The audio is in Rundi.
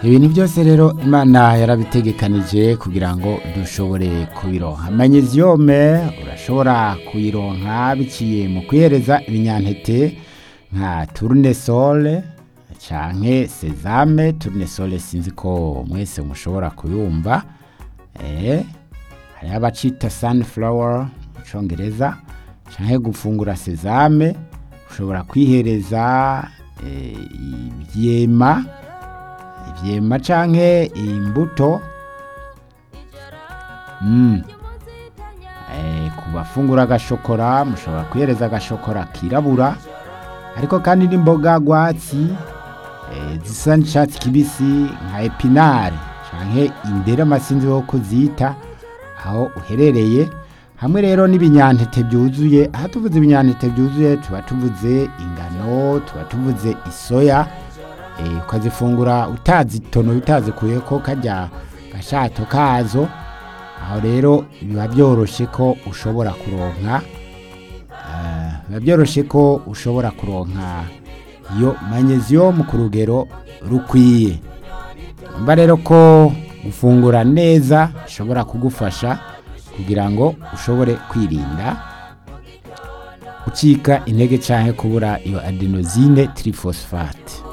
ibintu byose rero imana yarabitegekanije kugira ngo dushobore kubironka manyeziyome urashobora kuyironka biciye mu kwihereza ibinyantete nka turunesole canke sezame turunesole sinzi ko mwese mushobora kuyumva eh hariho abacita sunflower mu congereza canke gufungura sezame ushobora kwihereza eh, ivyema ivyema canke imbuto mm. eh, ku bafungura agashokora mushobora kwihereza agashokora kirabura ariko kandi n'imboga rwatsi eh, zisa n'icatsi kibisi nka epinare canke indera amasinzi wo kuzita aho uherereye hamwe rero n'ibinyantete byuzuye aho tuvuze ibinyantete byuzuye tuba tuvuze ingano tuba tuvuze isoya eh, ukazifungura utazitonoye utazikuyeko karya gashato kazo aho rero biba byoroshe ko ushobora kuronka eh, biba byoroshe ko ushobora kuronka iyo magnesium ku rugero rukwiye mba rero ko gufungura neza bishobora kugufasha kugira ngo ushobore kwirinda gucika intege canke kubura iyo adenosine triphosphate